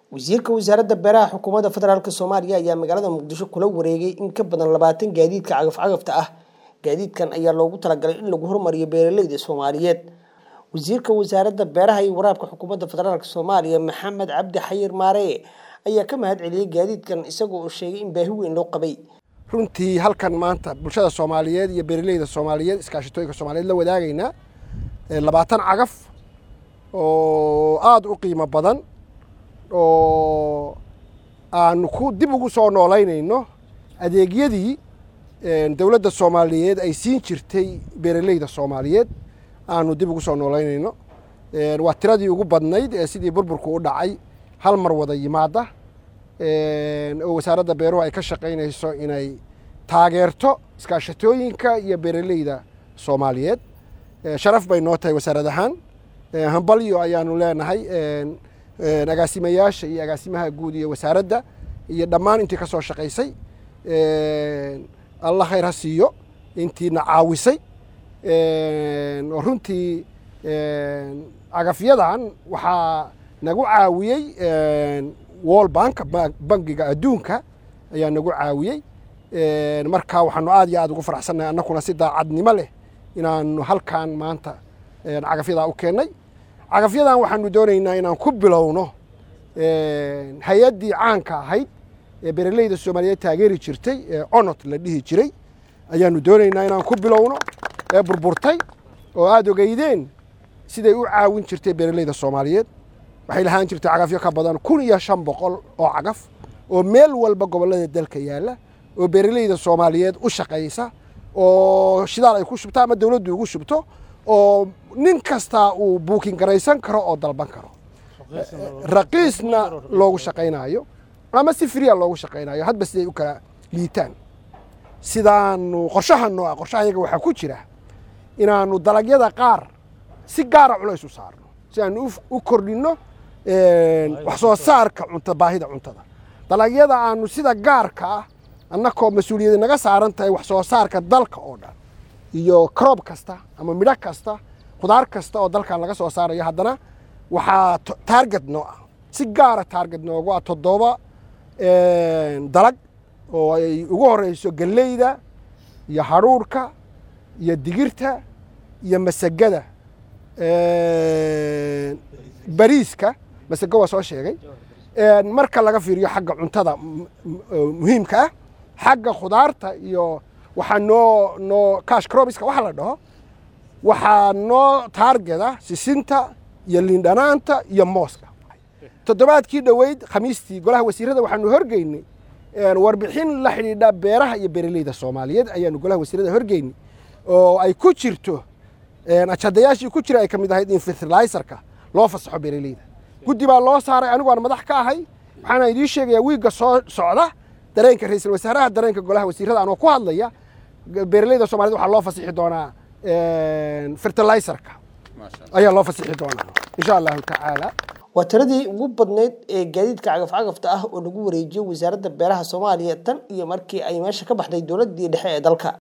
wasiirka wasaaradda beeraha xukuumadda federaalk soomaaliya ayaa magaalada muqdisho kula wareegay in ka badan labaatan gaadiidka cagaf-cagafta ah gaadiidkan ayaa loogu talagalay in lagu horumariyo beeraleyda soomaaliyeed wasiirka wasaaradda beeraha iyo waraabka xukuumadda federaalk soomaaliya maxamed cabdi xayir maareye ayaa ka mahad celiyey gaadiidkan isagoo uu sheegay in baahi weyn loo qabay runtii halkan maanta bulshada soomaaliyeed iyo beeraleyda soomaaliyeed iskaashatooyinka soomaaliyeed la wadaagaynaa labaatan cagaf oo aada u qiimo badan oo aanu ku dib ugu soo noolaynayno adeegyadii dowladda soomaaliyeed ay siin jirtay beeraleyda soomaaliyeed aanu dib ugu soo noolaynayno waa tiradii ugu badnayd ee sidii burburku u dhacay hal mar wada yimaada oo wasaaradda beeruhu ay ka shaqaynayso inay taageerto iskaashatooyinka iyo beeraleyda soomaaliyeed sharaf bay noo tahay wasaarad ahaan hambalyo ayaanu leenahay agaasimayaasha iyo agaasimaha guud iyo wasaaradda iyo dhammaan intii ka soo shaqaysay allah khayr ha siiyo intiina caawisay oo runtii cagafyadan waxaa nagu caawiyey wall bank bangiga adduunka ayaa nagu caawiyey marka waxaanu aad iyo aad ugu faraxsannahay annakuna si daacadnimo leh inaanu halkan maanta cagafyadaa u keennay cagafyadan waxaanu doonaynaa inaan ku bilowno hay-addii caanka ahayd ee beeraleyda soomaaliyeed taageeri jirtay ee onot la dhihi jiray ayaanu doonaynaa inaan ku bilowno ee burburtay oo aada ogeydeen siday u caawin jirtay beeraleyda soomaaliyeed waxay lahaan jirtay cagafyo ka badan kun iyo shan boqol oo cagaf oo meel walba gobollada dalka yaalla oo beeraleyda soomaaliyeed u shaqaysa oo shidaal ay ku shubto ama dowladdu ugu shubto oo nin kastaa uu buukin garaysan karo oo dalban karo raqiisna loogu shaqaynayo ama si fria loogu shaqaynayo hadba siday u kala liitaan sidaanu qorshahanno ah qorshahayaga waxaa ku jira inaanu dalagyada qaar si gaara culays u saarno si aanu u kordhinno wax soo saarka cunta baahida cuntada dalagyada aanu sida gaarka ah annakoo mas-uuliyadi naga saaran tahay wax soo saarka dalka oo dhan iyo croob kasta ama midho kasta khudaar kasta oo dalkan laga soo saarayo haddana waxaa taarget noo ah si gaara taarget noogu ah toddoba dalag oo ay ugu horeyso galleyda iyo hadhuurhka iyo digirta iyo masagada bariiska masago waa soo sheegay marka laga fiiriyo xagga cuntada muhiimka ah xagga khudaarta iyo waxaa noo noo cash crobiska waxa la dhaho waxaa noo taargeda sisinta iyo liindhanaanta iyo mooska toddobaadkii dhoweyd khamiistii golaha wasiirada waxaanu horgeynay warbixin la xidhiidha beeraha iyo beeraleyda soomaaliyeed ayaanu golaha wasiirada horgeynay oo ay ku jirto ajadayaashii ku jira ay ka mid ahayd in fertilizerka loo fasaxo beeraleyda guddi baa loo saaray anigu aan madax ka ahay waxaana idiin sheegayaa wiigga soo socda dareenka ra-iisul wasaaraha dareenka golaha wasiirada anoo ku hadlaya beeraleyda somaliyed waxaa loo fasixi doonaa fertilizerka ayaa loo fasixi doonaa insha allahu tacaala waa tiradii ugu badnayd ee gaadiidka cagaf-cagafta ah oo lagu wareejiyo wasaaradda beeraha soomaaliya tan iyo markii ay meesha ka baxday dowladdii dhexe ee dalka